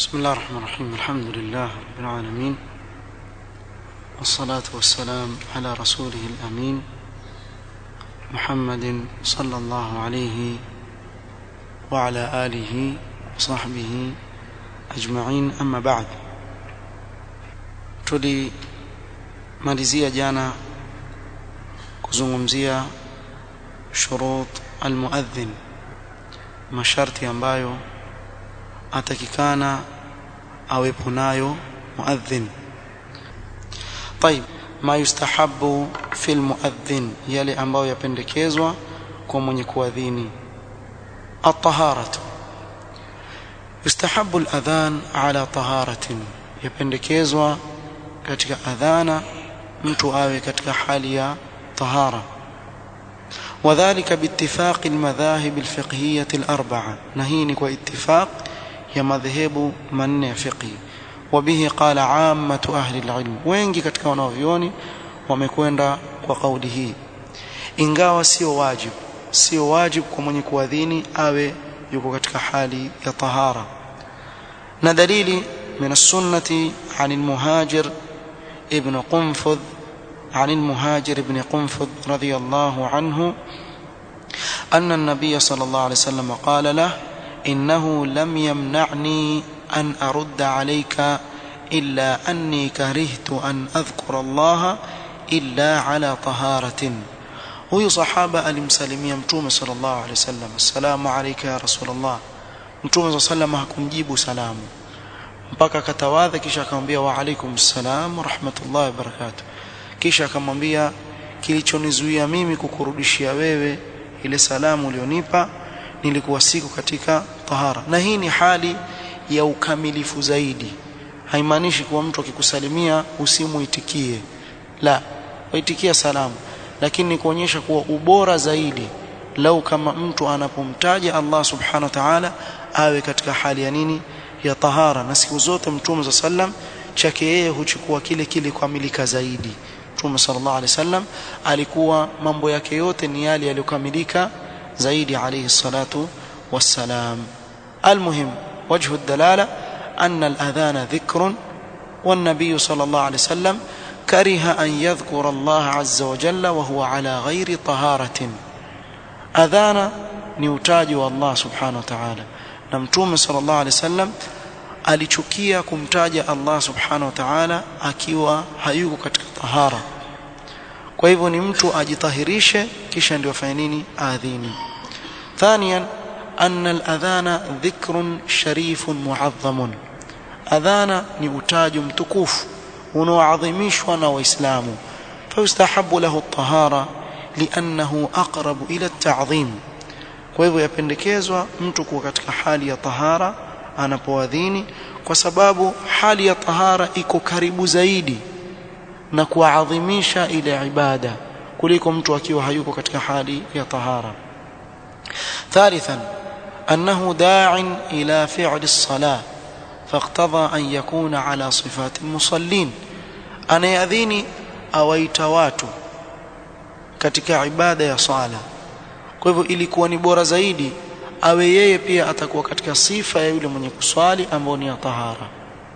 بسم الله الرحمن الرحيم الحمد لله رب العالمين والصلاة والسلام على رسوله الأمين محمد صلى الله عليه وعلى آله وصحبه أجمعين أما بعد tulimalizia jana kuzungumzia shurut almuadhin masharti ambayo atakikana awepo nayo muadhin طيب ما يستحب في المؤذن yale ambayo yapendekezwa kwa mwenye kuadhini الطهارة يستحب الأذان على طهارة yapendekezwa katika adhana mtu awe katika hali ya tahara وذلك باتفاق المذاهب الفقهية الأربعة نهينك واتفاق يا مذهب من فقهي وبه قال عامة أهل العلم wengi katika wanavyoni wamekwenda kwa kauli hii ingawa sio wajib sio wajib kwa mwenye kuadhini awe yuko katika hali ya tahara na dalili من السنة عن المهاجر ابن قنفذ عن المهاجر بن قنفذ رضي الله عنه أن النبي صلى الله عليه وسلم قال له إنه لم يمنعني أن أرد عليك إلا أني كرهت أن أذكر الله إلا على طهارة huyu sahaba alimsalimia mtume sallallahu alaihi wasallam assalamu alayka ya rasulullah mtume sallallahu alaihi hakumjibu salamu mpaka akatawadha kisha akamwambia wa alaikum salam rahmatullahi wabarakatuh kisha akamwambia kilichonizuia mimi kukurudishia wewe ile salamu ulionipa nilikuwa siku katika tahara na hii ni hali ya ukamilifu zaidi haimaanishi kuwa mtu akikusalimia usimuitikie la waitikia salamu lakini ni kuonyesha kuwa ubora zaidi lau kama mtu anapomtaja Allah subhanahu wa ta'ala awe katika hali ya nini ya tahara na siku zote mtume za sallam chake yeye huchukua kile kile kukamilika zaidi mtume sallallahu alaihi wasallam alikuwa mambo yake yote ni yale yaliyokamilika zaidi alayhi salatu wassalam almuhim wajhu الدلاله ان الاذان ذكر والنبي صلى الله عليه وسلم كره ان يذكر الله عز وجل وهو على غير طهاره اذان ni utaji wa Allah subhanahu wa ta'ala na mtume sallallahu alaihi wasallam alichukia kumtaja Allah subhanahu wa ta'ala akiwa hayuko katika tahara kwa hivyo ni mtu ajitahirishe kisha ndio afanye nini adhini ثانيا أن الأذان ذكر شريف معظم أذان ni utaji mtukufu unaoadhimishwa na waislamu فيستحب له الطهارة لأنه أقرب إلى التعظيم kwa hivyo yapendekezwa mtu kuwa katika hali ya tahara anapoadhini kwa sababu hali ya tahara iko karibu zaidi na kuadhimisha ile ibada kuliko mtu akiwa hayuko katika hali ya tahara ثالثا أنه داع إلى فعل الصلاة فاقتضى أن يكون على صفات المصلين أنا يأذيني أويت watu katika ibada ya sala kwa hivyo ilikuwa ni bora zaidi awe yeye pia atakuwa katika sifa ya yule mwenye kuswali ambao ni ya tahara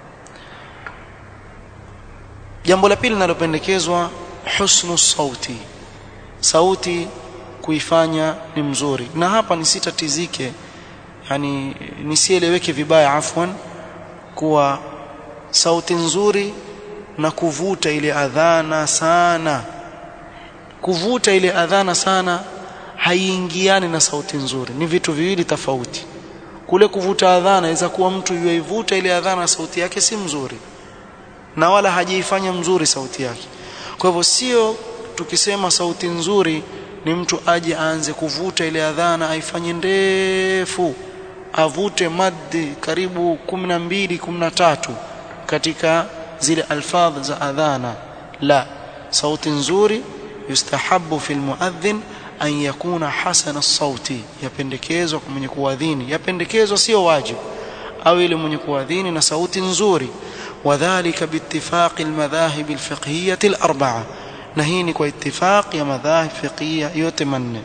jambo la pili linalopendekezwa husnu sauti sauti kuifanya ni mzuri na hapa nisitatizike yani nisieleweke vibaya afwan kuwa sauti nzuri na kuvuta ile adhana sana kuvuta ile adhana sana haiingiani na sauti nzuri ni vitu viwili tofauti kule kuvuta adhana inaweza kuwa mtu yuivuta ile adhana sauti yake si mzuri na wala hajaifanya mzuri sauti yake kwa hivyo sio tukisema sauti nzuri ni mtu aje aanze kuvuta ile adhana aifanye ndefu avute maddi karibu 12 13 katika zile alfadh za adhana la sauti nzuri yustahabu fil muadhin an yakuna hasana sauti yapendekezwa kwa mwenye kuadhini yapendekezwa sio wajibu au ile mwenye kuadhini na sauti nzuri wadhālika biittifaqi almadhahib alfiqhiyyah alarba'a na hii ni kwa ittifaq ya madhahib fiqhiyya yote manne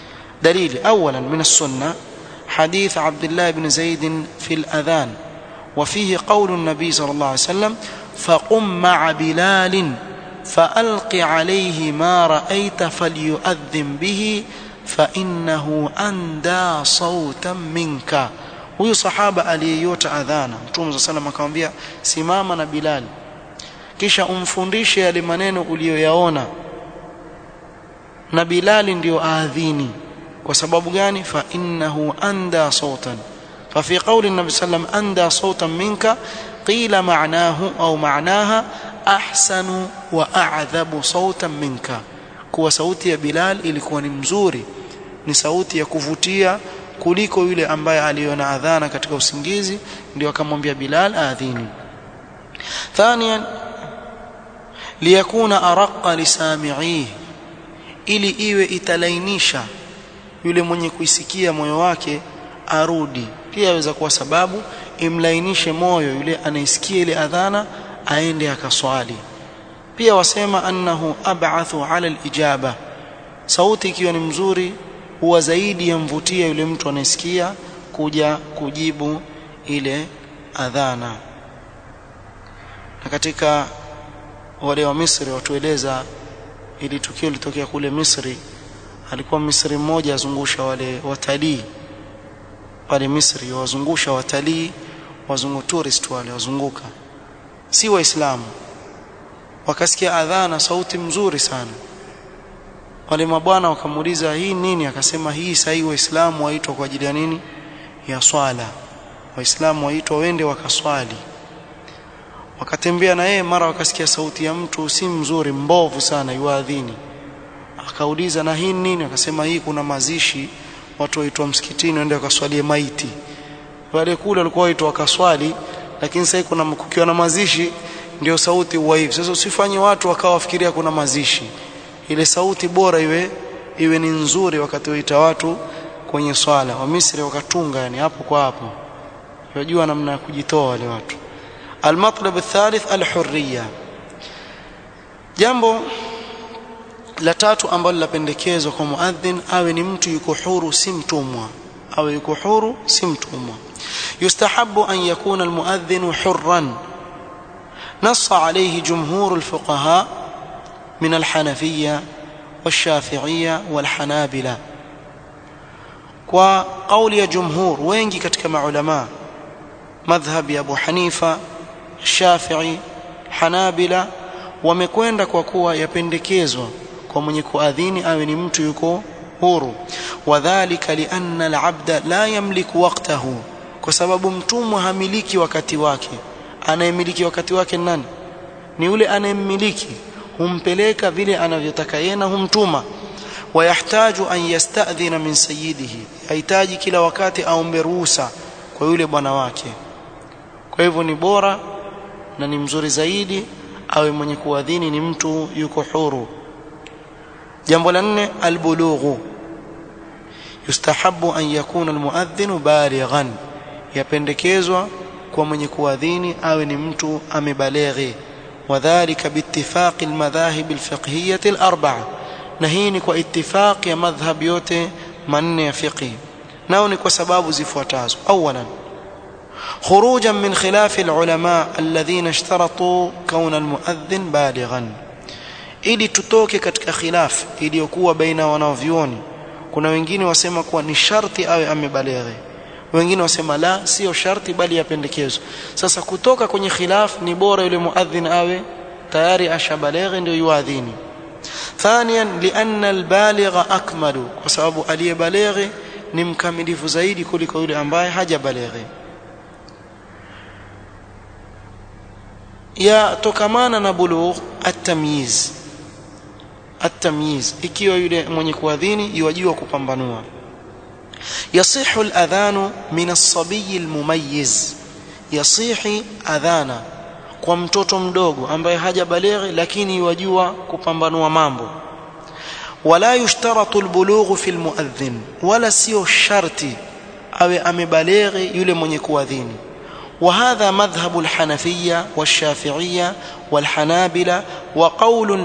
dalili awalan min as-sunnah حديث عبد الله بن زيد في الأذان وفيه قول النبي صلى الله عليه وسلم فقم مع بلال فألق عليه ما رأيت فليؤذن به فإنه أندى صوتا منك huyu sahaba aliyeyota adhana mtume saa salam akamwambia simama na bilal kisha umfundishe yale maneno uliyoyaona na bilali ndio aadhini kwa sababu gani fa innahu anda sautan fa fi qawli nabi sallam anda sautan minka qila ma'nahu au ma'naha ahsanu wa a'dhabu sautan minka kuwa sauti ya bilal ilikuwa ni mzuri ni sauti ya kuvutia kuliko yule ambaye aliona adhana katika usingizi ndio akamwambia bilal aadhini thaniyan liyakuna araqqa lisami'ihi ili iwe italainisha yule mwenye kuisikia moyo wake arudi pia yaweza kuwa sababu imlainishe moyo yule anaisikia ile adhana aende akaswali pia wasema annahu ab'athu 'ala al-ijaba sauti ikiwa ni mzuri huwa zaidi yamvutia yule mtu anayesikia kuja kujibu ile adhana na katika wale wa Misri watueleza ili tukio litokea kule Misri alikuwa Misri mmoja azungusha wale watalii pale Misri wazungusha watalii wazungu tourist wale wazunguka si waislamu wakasikia adhana sauti mzuri sana wale mabwana wakamuuliza hii nini akasema hii sahi waislamu waitwa kwa ajili ya nini ya swala waislamu waitwa wende wakaswali wakatembea na yeye mara wakasikia sauti ya mtu si mzuri mbovu sana yuadhini akauliza na hii nini akasema hii kuna mazishi watu waitwa msikitini waende wakaswalie maiti wale kule walikuwa waitwa wakaswali lakini sasa kuna kukiwa na mazishi ndio sauti huwa hivi sasa usifanye watu wakawa wafikiria kuna mazishi ile sauti bora iwe iwe ni nzuri wakati waita watu kwenye swala wa Misri wakatunga yani hapo kwa hapo unajua namna ya kujitoa wale watu المطلب الثالث الحرية jambo la tatu ambalo lapendekezwa kwa muadhin awe ni mtu yuko huru si mtumwa awe yuko huru si mtumwa yustahabu an yakuna almuadhin hurran نص عليه جمهور الفقهاء من الحنفية والشافعية والحنابلة وقول يا جمهور wengi katika maulama madhhab ya Abu Hanifa Shafi'i Hanabila wamekwenda kwa kuwa yapendekezwa kwa mwenye kuadhini awe ni mtu yuko huru wadhālika lianna al-'abda la yamliku waqtahu kwa sababu mtumwa hamiliki wakati wake anayemiliki wakati wake nani ni yule anayemmiliki humpeleka vile anavyotaka yeye na humtuma wayahtaju an yasta'dhina min sayyidihi hahitaji kila wakati aombe ruhusa kwa yule bwana wake kwa hivyo ni bora na ni mzuri zaidi awe mwenye kuadhini ni mtu yuko huru jambo la nne albulughu yustahabu an yakuna almuadhdhinu balighan yapendekezwa kwa mwenye kuadhini awe ni mtu amebaleghi wadhālika biittifaqi almadhahib alfiqhiyyah alarba'a na hii ni kwa ittifaq ya madhhab yote manne ya fiqh nao ni kwa sababu zifuatazo awalan خروجا من خلاف العلماء الذين اشترطوا كون المؤذن بالغا ili tutoke katika khilaf iliyokuwa baina wanavyuoni kuna wengine wasema kuwa ni sharti awe amebaleghe wengine wasema la sio sharti bali yapendekezwa sasa kutoka kwenye khilaf ni bora yule muadhin awe tayari ashabaleghe ndio yuadhini ثانيا لان البالغ اكمل kwa sababu aliyebaleghe ni mkamilifu zaidi kuliko yule ambaye hajabaleghe yatokamana na bulugh at-tamyiz at-tamyiz ikiwa yule mwenye kuadhini yajua kupambanua yasihu al-adhanu min as-sabiy al-mumayyiz yasihi adhana kwa mtoto mdogo ambaye hajabalighi lakini yajua kupambanua mambo wala yushtaratu al-bulugh fi al-muadhdhin wala sio sharti awe amebalighi yule mwenye kuadhini وهذا مذهب الحنفية والشافعية والحنابلة وقول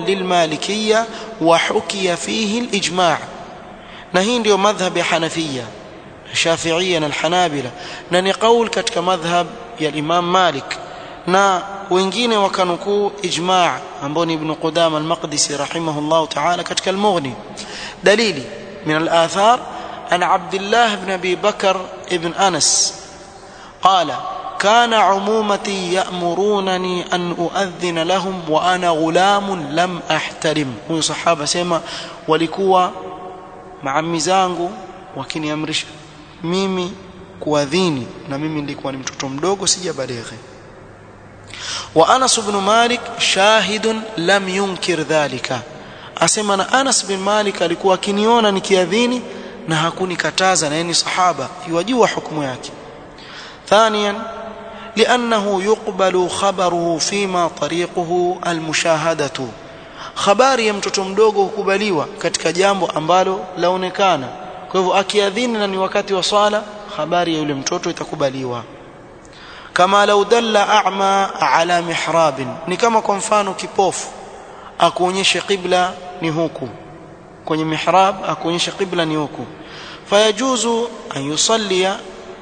للمالكية وحكي فيه الإجماع نهين ديو مذهب حنفية shafiia na alhanabila na ni qaul katika madhhab ya imam malik na wengine wakanukuu ijma' ambao ni ibn qudama al-maqdisi rahimahullah ta'ala katika al-mughni dalili min al-athar an abdullah ibn abi bakr ibn anas qala كان عمومتي يأمرونني أن أؤذن لهم وأنا غلام لم أحترم huyo sahaba sema walikuwa maami zangu wakiniamrisha mimi kuadhini na mimi nilikuwa ni mtoto mdogo sijabalighi wa Anas ibn Malik shahidun lam yunkir dhalika asema na Anas bin Malik alikuwa akiniona nikiadhini na hakunikataza na yeye ni sahaba yajua hukumu yake ثانيا لأنه يقبل خبره فيما طريقه المشاهدة habari ya mtoto mdogo hukubaliwa katika jambo ambalo laonekana kwa hivyo akiadhini na ni wakati wa swala habari ya yule mtoto itakubaliwa kama lau dalla a'ma ala mihrabin ni kama kwa mfano kipofu akuonyeshe qibla ni huku kwenye mihrab akuonyeshe qibla ni huku fayajuzu an yusallia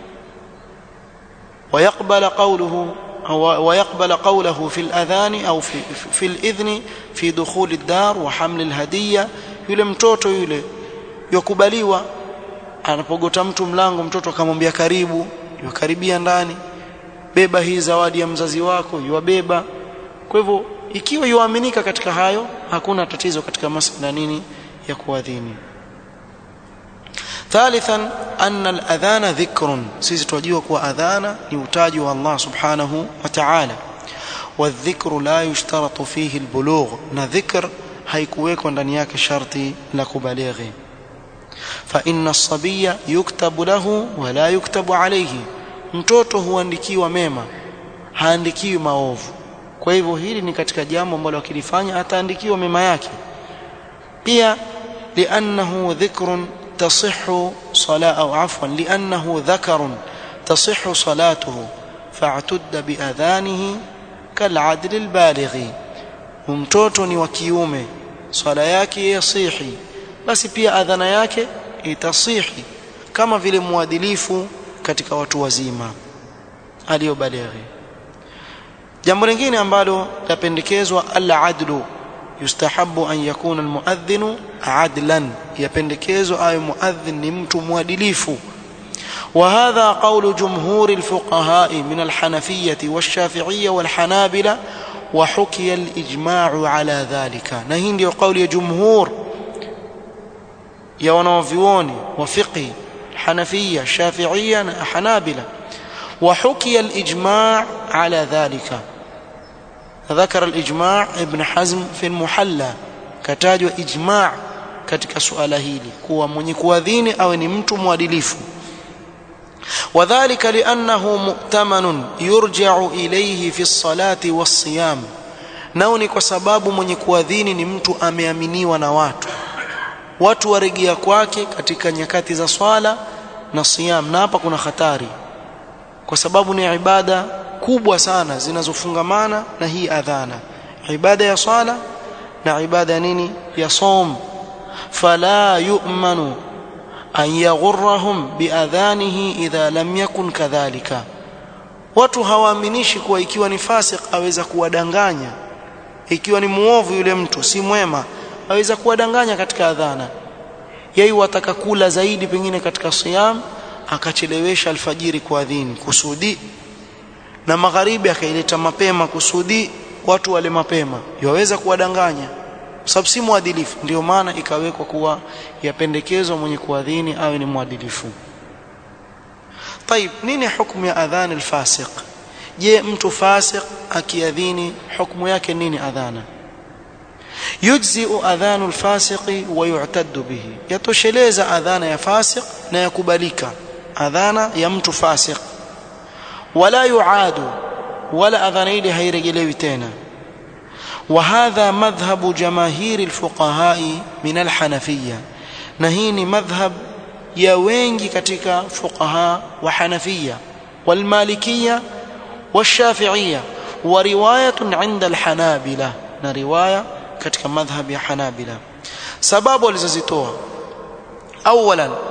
ويقبل قوله ويقبل قوله في الأذان أو في, في الإذن في دخول الدار وحمل الهدية yule mtoto yule yakubaliwa anapogota mtu mlango mtoto akamwambia karibu yakaribia ndani beba hii zawadi ya mzazi wako yuwabeba kwa hivyo ikiwa yuaminika katika hayo hakuna tatizo katika masala nini ya kuadhini ثالثا أن الأذان ذكر سيزي توجيه كوا أذان يتاج الله سبحانه وتعالى والذكر لا يشترط فيه البلوغ نذكر haikuwekwa ndani yake sharti la kubalighi فإن الصبي يكتب له ولا يكتب عليه mtoto huandikiwa mema haandikiwi maovu kwa hivyo hili ni katika jambo ambalo akilifanya ataandikiwa mema yake pia liannahu dhikrun تصح صلاة أو عفوا لأنه ذكر تصح صلاته فاعتد بأذانه كالعدل البالغ ومtoto ni wa kiume swala yake yasihi basi pia adhana yake itasihi kama vile muadilifu katika watu wazima aliyobalighi jambo lingine ambalo lapendekezwa al-adlu yustahabu an yakuna almuadhdhinu adlan yapendekezwa awe muadhdhin ni mtu mwadilifu وهذا قول جمهور الفقهاء من الحنفية والشافعية والحنابلة وحكي الإجماع على ذلك نهين قول جمهور يا ونوفيوني وفقه حنفية الشافعية حنابلة وحكي الإجماع على ذلك ذكر الإجماع ابن حزم في المحلى كتاجوا إجماع katika suala hili kuwa mwenye kuadhini awe ni mtu mwadilifu wadhālika li'annahu mu'tamanun yurja'u ilayhi fi as-salati was-siyam nao ni kwa sababu mwenye kuadhini ni mtu ameaminiwa na watu watu waregea kwake katika nyakati za swala na siyam na hapa kuna hatari kwa sababu ni ibada kubwa sana zinazofungamana na hii adhana ibada ya swala na ibada nini ya som fala yu'manu an yaghurrahum biadhanihi idha lam yakun kadhalika watu hawaaminishi kuwa ikiwa ni fasik aweza kuwadanganya ikiwa ni muovu yule mtu si mwema aweza kuwadanganya katika adhana yeye wataka kula zaidi pengine katika siyam akachelewesha alfajiri kuadhini kusudi na magharibi akaileta mapema kusudi watu wale mapema yaweza kuwadanganya sababu si mwadilifu ndio maana ikawekwa kuwa yapendekezwa mwenye kuadhini awe ni mwadilifu طيب nini hukumu ya adhan alfasiq je mtu fasiq akiadhini hukumu yake nini adhana yujzi'u adhanu alfasiqi wa yu'taddu bihi yatosheleza adhana ya fasiq na yakubalika adhana ya mtu fasiq wala yuadu wala adhana ile hairejelewi tena وهذا مذهب جماهير الفقهاء من الحنفية نهيني مذهب يا wengi katika fuqaha wa Hanafiyya والمالكية والشافعية ورواية عند الحنابلة na riwaya katika madhhab ya Hanabila sababu alizozitoa اولا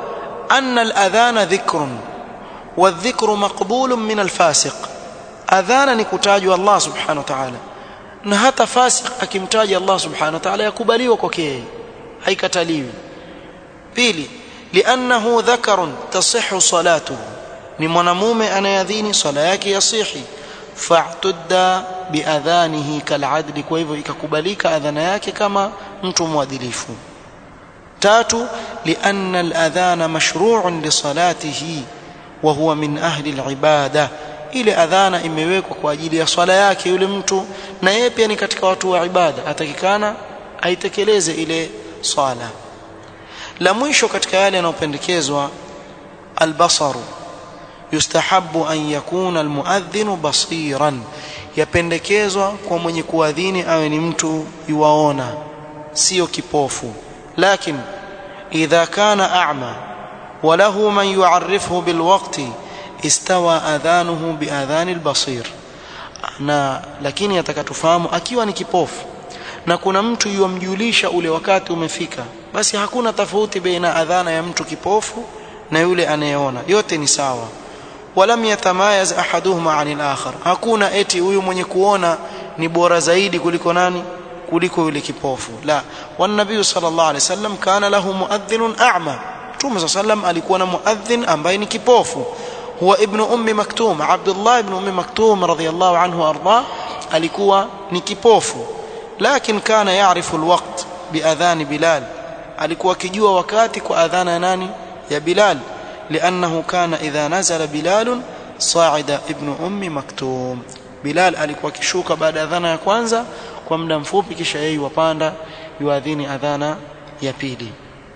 أن الأذان ذكر والذكر مقبول من الفاسق أذانا نكتاج الله سبحانه وتعالى na hata fasik akimtaja Allah subhanahu wa ta'ala yakubaliwa kwake yeye haikataliwi pili liannahu dhakarun tasihhu salatuhu ni mwanamume anayadhini swala yake yasihi fa'tudda biadhanihi kal'adli kwa hivyo ikakubalika adhana yake kama mtu mwadilifu tatu lianna al-adhana mashru'un li salatihi wa huwa min ahli al-ibada ile adhana imewekwa kwa ajili ya swala yake yule mtu na yeye pia ni katika watu wa ibada atakikana aitekeleze ile swala la mwisho katika yale yanayopendekezwa albasaru yustahabu an yakuna almuadhdhin basiran yapendekezwa kwa mwenye kuadhini awe ni mtu yuwaona sio kipofu lakin idha kana a'ma وله من يعرفه بالوقت استوى اذانه باذان البصير na lakini atakatufahamu akiwa ni kipofu na kuna mtu yomjulisha ule wakati umefika basi hakuna tofauti baina adhana ya mtu kipofu na yule anayeona yote ni sawa walam yatamayaz ahaduhuma anil akhar hakuna eti huyu mwenye kuona ni bora zaidi kuliko nani kuliko yule kipofu la wan nabii sallallahu alaihi wasallam kana lahu muadhdhinun a'ma Mtume sallam alikuwa na muadhin ambaye ni kipofu huwa ibn ummi maktum Abdullah ibn ummi maktum radhiyallahu anhu arda alikuwa ni kipofu lakini kana yaarifu alwaqt biadhan bilal alikuwa akijua wakati kwa adhana ya nani ya bilal لانه كان اذا نزل بلال صاعد ابن ام مكتوم bilal alikuwa akishuka baada ya adhana ya kwanza kwa muda mfupi kisha yeye wapanda yuadhini adhana ya pili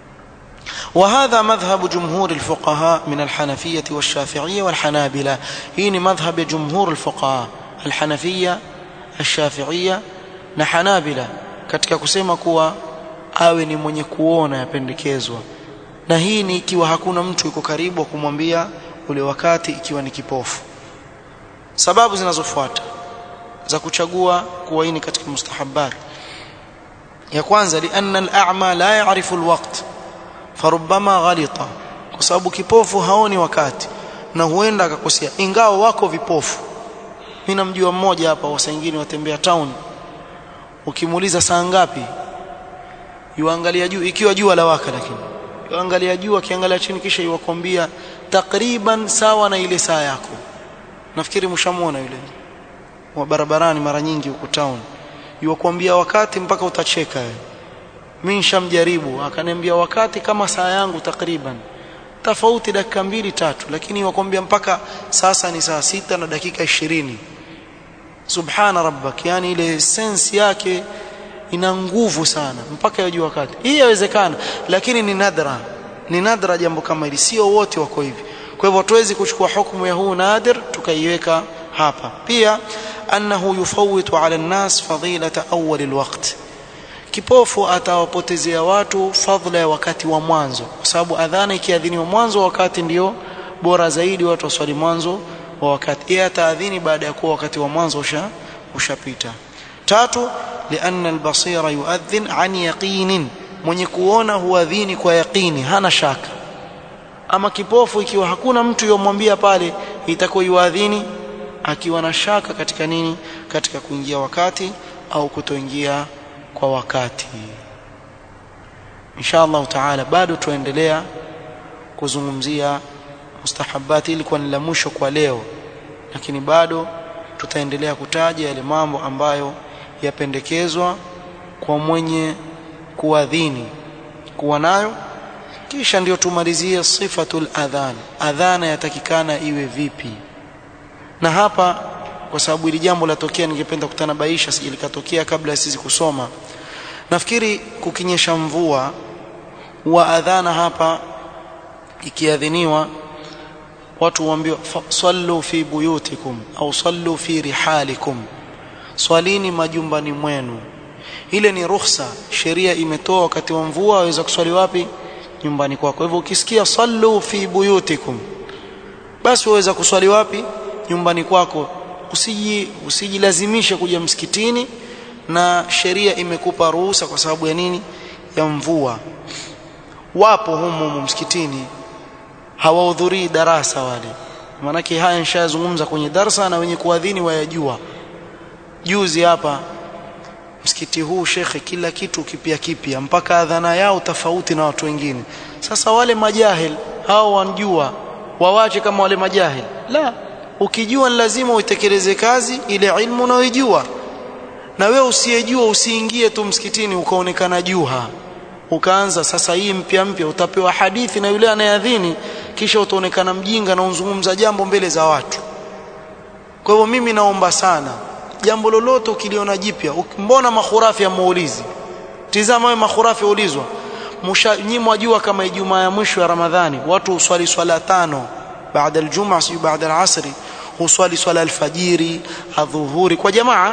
وهذا مذهب جمهور الفقهاء من الحنفية والشافعية والحنابلة هنا مذهب جمهور الفقهاء الحنفية الشافعية na Hanabila katika kusema kuwa awe ni mwenye kuona yapendekezwa na hii ni ikiwa hakuna mtu yuko karibu wa kumwambia ule wakati ikiwa ni kipofu sababu zinazofuata za kuchagua kuwa hii ni katika mustahabbat ya kwanza lianna al-a'ma la ya'rifu al-waqt farubbama ghalita kwa sababu kipofu haoni wakati na huenda akakosea ingawa wako vipofu mimi namjua mmoja hapa wasaingine watembea town ukimuuliza saa ngapi yuangalia juu ikiwa jua la waka lakini yuangalia juu akiangalia chini kisha yuwakwambia takriban sawa na ile saa yako nafikiri mshamuona yule wa barabarani mara nyingi huko town yuwakwambia wakati mpaka utacheka wewe mimi nishamjaribu akaniambia wakati kama saa yangu takriban tofauti dakika mbili tatu lakini wakwambia mpaka sasa ni saa sita na dakika ishirini subhana rabbak yani ile sense yake ina nguvu sana mpaka yajua wakati hii yawezekana lakini ni nadra ni nadra jambo kama hili sio wote wako hivi kwa hivyo hatuwezi kuchukua hukumu ya huu nadir tukaiweka hapa pia annahu yufawitu ala an-nas fadilata awwal al-waqt kipofu atawapotezea watu fadhila ya wakati wa mwanzo kwa sababu adhana ikiadhiniwa mwanzo wa wakati ndio bora zaidi watu waswali mwanzo wa wakati yeye ataadhini baada ya kuwa wakati wa mwanzo usha ushapita tatu lianna albasira yuadhin an yaqinin mwenye kuona huadhini kwa yaqini hana shaka ama kipofu ikiwa hakuna mtu yomwambia pale itakuwa yuadhini akiwa na shaka katika nini katika kuingia wakati au kutoingia kwa wakati insha Allah taala bado tuendelea kuzungumzia mustahabati ilikuwa ni la mwisho kwa leo lakini bado tutaendelea kutaja yale mambo ambayo yapendekezwa kwa mwenye kuadhini kuwa nayo kisha ndio tumalizie sifatul adhan adhana yatakikana iwe vipi na hapa kwa sababu ili jambo latokea ningependa kutanabaisha sije likatokea kabla ya sisi kusoma nafikiri kukinyesha mvua wa adhana hapa ikiadhiniwa watu waambiwa sallu fi buyutikum au sallu fi rihalikum swalini majumbani mwenu ile ni ruhusa sheria imetoa wakati wa mvua waweza kuswali wapi nyumbani kwako hivyo ukisikia sallu fi buyutikum basi waweza kuswali wapi nyumbani kwako usiji usijilazimishe kuja msikitini na sheria imekupa ruhusa kwa sababu ya nini ya mvua wapo humu humu msikitini hawahudhurii darasa wale maanake haya nishayazungumza kwenye darsa na wenye kuadhini wayajua juzi hapa msikiti huu shekhe kila kitu kipya kipya mpaka adhana yao tofauti na watu wengine sasa wale majahil hao wanjua wawache kama wale majahil la ukijua ni lazima uitekeleze kazi ile ilmu unayoijua na wewe usiyejua usiingie tu msikitini ukaonekana juha ukaanza sasa hii mpya mpya utapewa hadithi na yule anayeadhini kisha utaonekana mjinga na unzungumza jambo mbele za watu kwa hivyo mimi naomba sana jambo lolote ukiliona jipya mbona makhurafi ya muulizi tizama wewe makhurafi ulizwa nyinyi mwajua kama ijumaa ya mwisho ya ramadhani watu huswali swala tano baada aljum'a si baada alasri huswali swala alfajiri adhuhuri kwa jamaa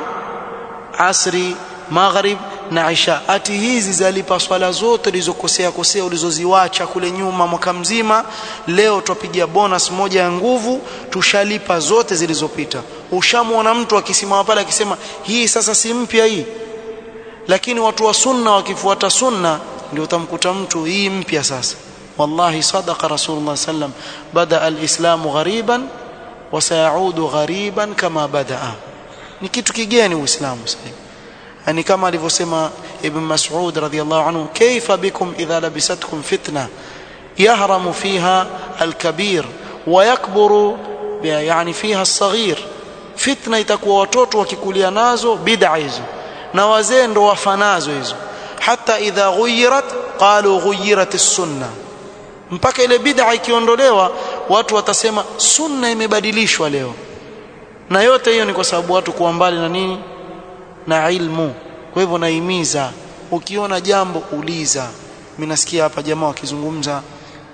asri maghrib na isha ati hizi zalipa swala zote ulizokosea kosea ulizoziwacha kule nyuma mwaka mzima leo twapigia bonus moja ya nguvu tushalipa zote zilizopita ushamwona mtu akisimama pale akisema hii sasa si mpya hii lakini watu wa sunna wakifuata sunna ndio utamkuta mtu hii mpya sasa wallahi sadaqa rasulullah sallam bada alislamu ghariban wa sayaudu ghariban kama badaa ni kitu kigeni uislamu sasa yani kama alivyosema ibn mas'ud radhiyallahu anhu kaifa bikum idha labisatkum fitna yahramu fiha alkabir wa yakburu yani fiha alsaghir fitna itakuwa watoto wakikulia nazo bid'a hizo na wazee ndo wafanazo hizo hata idha ghuyirat qalu ghuyirat as-sunna mpaka ile bid'a ikiondolewa watu watasema sunna imebadilishwa leo na yote hiyo ni kwa sababu watu kuwa mbali na nini na ilmu kwa hivyo naimiza ukiona jambo uliza mimi nasikia hapa jamaa wakizungumza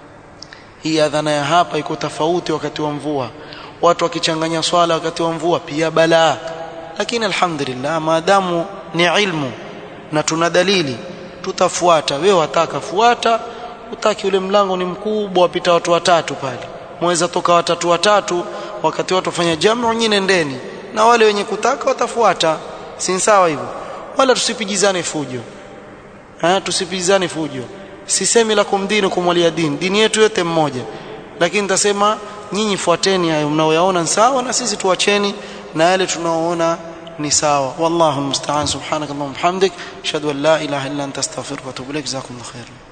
hii adhana ya hapa iko tofauti wakati wa mvua watu wakichanganya swala wakati wa mvua pia balaa lakini alhamdulillah maadamu ni ilmu na tuna dalili tutafuata wewe wataka fuata utaki ule mlango ni mkubwa wapita watu watatu pale mweza toka watatu watatu wakati watu wafanya jamu nyinyi nendeni na wale wenye kutaka watafuata si sawa hivyo wala tusipijizane fujo ha tusipijizane fujo sisemi la kumdini kumwalia dini dini yetu yote mmoja lakini nitasema nyinyi fuateni hayo mnaoyaona sawa na sisi tuacheni na yale tunaoona ni sawa wallahu musta'an subhanakallahumma hamdik ashhadu an la ilaha illa anta astaghfiruka wa atubu ilaik jazakumullahu khairan